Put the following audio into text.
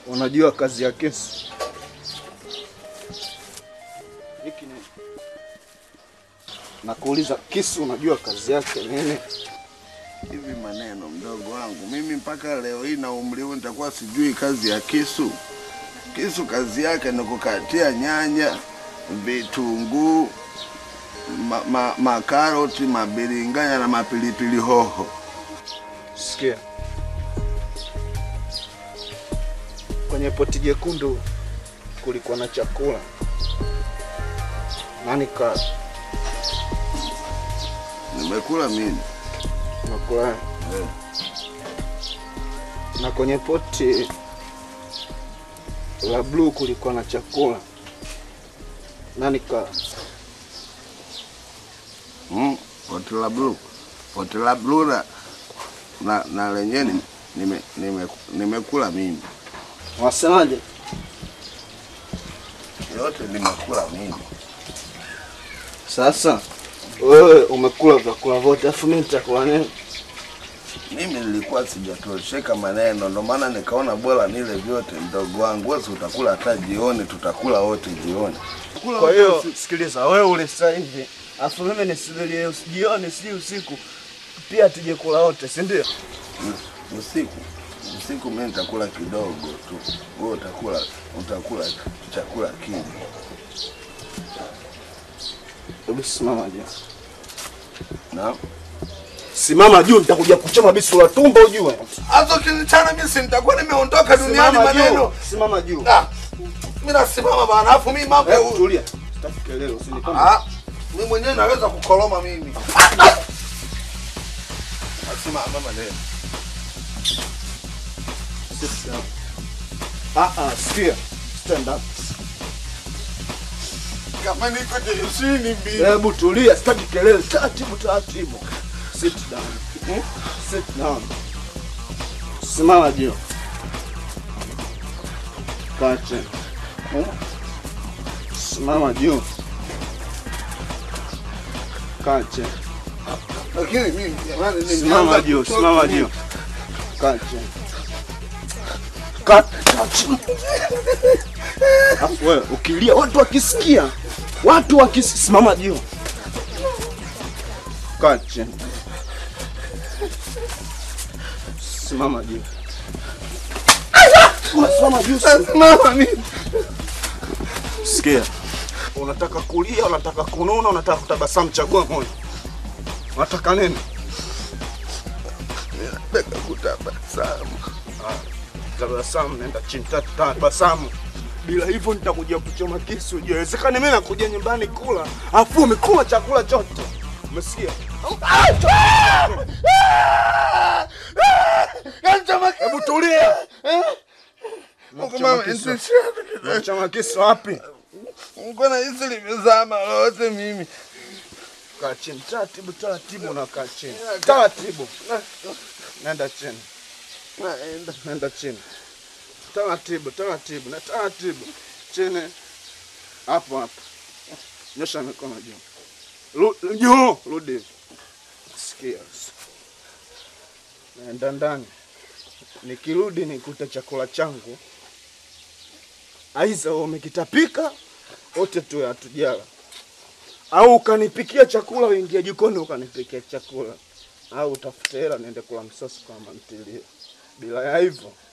Unajua kazi ya kisu? Hiki ni nakuuliza, kisu unajua kazi yake nini? Hivi maneno mdogo wangu, mimi mpaka leo hii na umri huu nitakuwa sijui kazi ya kisu? Kisu kazi yake ni kukatia nyanya, vitunguu, ma, ma, makaroti, mabiringanya na mapilipili hoho. Sikia, kwenye poti jekundu kulikuwa na chakula, nani ka Nimekula mimi nakula eh. na kwenye poti la bluu kulikuwa na chakula, nani ka Mm, poti la blue, poti la blue na, na, na lenyewe ni- nime, nime, nimekula mimi, wasemaje? yote nimekula mimi. Sasa wewe umekula vyakula vyote, afu mimi nitakula nini? Mimi nilikuwa sijatosheka maneno, ndo maana nikaona bora nile vyote. Mdogo wangu, wewe si utakula hata jioni, tutakula wote jioni. Kwa hiyo sikiliza, wewe ule sasa hivi, afu mimi nisubirie jioni, si usiku, pia tuje kula wote, si ndio? Mm, usiku usiku mimi nitakula kidogo tu, wewe utakula utakula chakula kingi. Hebu simama juu, Na simama juu, nitakuja kuchoma bisu la tumbo ujue. hazo kinichana, mimi si nitakuwa nimeondoka duniani Simama juu, maneno. simama juu. Ah, mimi nasimama bana, afu mimi mambo ya Hebu tulia, sitaki kelele, usinipande. Ah, mimi mwenyewe naweza kukoloma mimi. Nasimama maneno. Sit down. Ah ah, sikia, stand up. Kama niko jeshi mbili. Hebu tulia, sitaki kelele, taratibu taratibu. Sit down. Hmm? Sit down. Simama juu. Kaa chini. Hmm? Simama juu. Kaa chini. Lakini mimi jamani Simama nimeanza juu, kuchoka simama mimi. juu. Kaa chini. Kaa kaa chini. Afu wewe ukilia watu wakisikia, watu wakisikia, simama juu. Kaa chini. Simama juu. Simama juu. Simama mimi. Sikia, unataka kulia, unataka kununa, unataka kutabasamu, chagua moja. Unataka nini? Nataka kutabasamu. Tabasamu, nenda chini, ta- tabasamu. Bila hivyo nitakuja kuchoma kisu. Je, Inawezekana mimi nakuja nyumbani kula, afu umekula chakula chote. Umesikia? Hebu tulia. Mungu mama, kisu. nisi Unachoma kisu wapi? Mungu na hisi limezama lote mimi. Kaa chini, taratibu taratibu, unakaa chini. Taratibu. Nenda chini. Naenda. Nenda chini. Taratibu, taratibu, na taratibu. Chini. Hapo hapo. Nyosha mikono juu. Ru- Juu, rudi. Sikia. Naenda ndani. Nikirudi nikute chakula changu. Aiza wewe umekitapika wote tu hatujala. Au ukanipikia chakula uingie jikoni ukanipikia chakula. Au utafute hela niende kula msosi kwa mama ntilie. Bila ya hivyo